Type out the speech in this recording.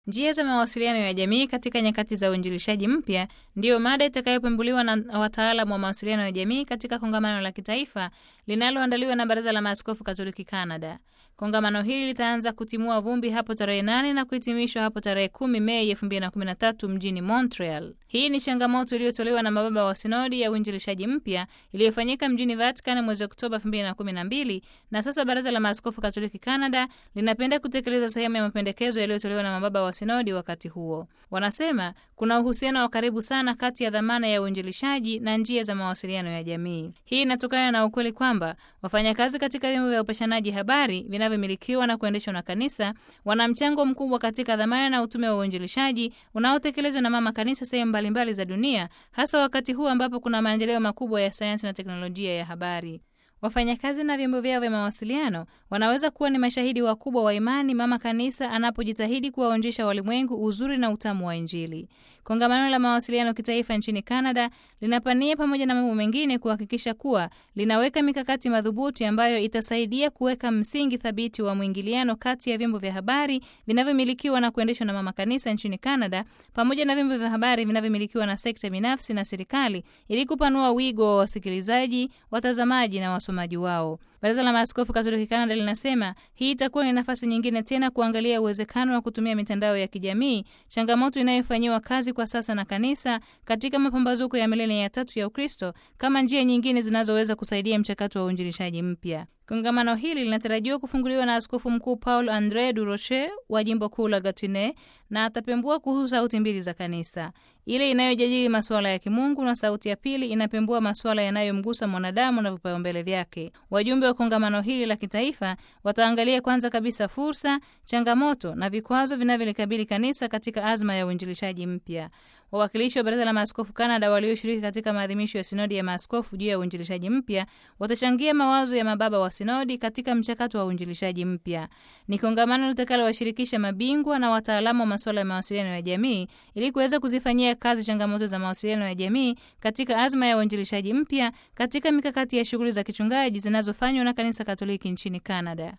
Njia za mawasiliano ya jamii katika nyakati za uinjilishaji mpya ndiyo mada itakayopembuliwa na wataalamu wa mawasiliano ya jamii katika kongamano la kitaifa linaloandaliwa na Baraza la Maaskofu Katoliki Canada. Kongamano hili litaanza kutimua vumbi hapo tarehe nane na kuhitimishwa hapo tarehe kumi Mei 2013 mjini Montreal. Hii ni changamoto iliyotolewa na mababa wa sinodi ya uinjilishaji mpya iliyofanyika mjini Vatican mwezi Oktoba 2012 na sasa Baraza la Maaskofu Katoliki Canada linapenda kutekeleza sehemu ya mapendekezo yaliyotolewa na mababa wa sinodi wakati huo. Wanasema kuna uhusiano wa karibu sana kati ya dhamana ya uinjilishaji na njia za mawasiliano ya jamii. Hii inatokana na ukweli kwamba wafanyakazi katika vyombo vya upashanaji habari vinavyomilikiwa na kuendeshwa na kanisa wana mchango mkubwa katika dhamana na utume wa uinjilishaji unaotekelezwa na mama kanisa sehemu mbalimbali za dunia, hasa wakati huu ambapo kuna maendeleo makubwa ya sayansi na teknolojia ya habari. Wafanyakazi na vyombo vyao vya mawasiliano wanaweza kuwa ni mashahidi wakubwa wa imani mama kanisa anapojitahidi kuwaonjesha walimwengu uzuri na utamu wa Injili. Kongamano la mawasiliano kitaifa nchini Canada linapania pamoja na mambo mengine kuhakikisha kuwa linaweka mikakati madhubuti ambayo itasaidia kuweka msingi thabiti wa mwingiliano kati ya vyombo vya habari vinavyomilikiwa na kuendeshwa na mama kanisa nchini Canada pamoja na vyombo vya habari vinavyomilikiwa na sekta binafsi na serikali ili kupanua wigo wa wasikilizaji, watazamaji na wasomaji wao. Baraza la Maaskofu Katoliki Canada linasema hii itakuwa ni nafasi nyingine tena kuangalia uwezekano wa kutumia mitandao ya kijamii, changamoto inayofanyiwa kazi kwa sasa na kanisa katika mapambazuko ya milenia ya tatu ya Ukristo, kama njia nyingine zinazoweza kusaidia mchakato wa uinjilishaji mpya. Kongamano hili linatarajiwa kufunguliwa na Askofu Mkuu Paul Andre du Rocher wa jimbo kuu la Gatune na atapembua kuhusu sauti mbili za kanisa, ile inayojadili masuala ya kimungu na sauti ya pili inapembua masuala yanayomgusa mwanadamu na vipaumbele vyake. Wajumbe wa kongamano hili la kitaifa wataangalia kwanza kabisa fursa, changamoto na vikwazo vinavyolikabili kanisa katika azma ya uinjilishaji mpya. Wawakilishi wa Baraza la Maaskofu Canada walioshiriki katika maadhimisho ya sinodi ya maaskofu juu ya uinjilishaji mpya watachangia mawazo ya mababa wa sinodi katika mchakato wa uinjilishaji mpya. Ni kongamano litakalowashirikisha mabingwa na wataalamu wa masuala ya mawasiliano ya jamii ili kuweza kuzifanyia kazi changamoto za mawasiliano ya jamii katika azma ya uinjilishaji mpya katika mikakati ya shughuli za kichungaji zinazofanywa na Kanisa Katoliki nchini Canada.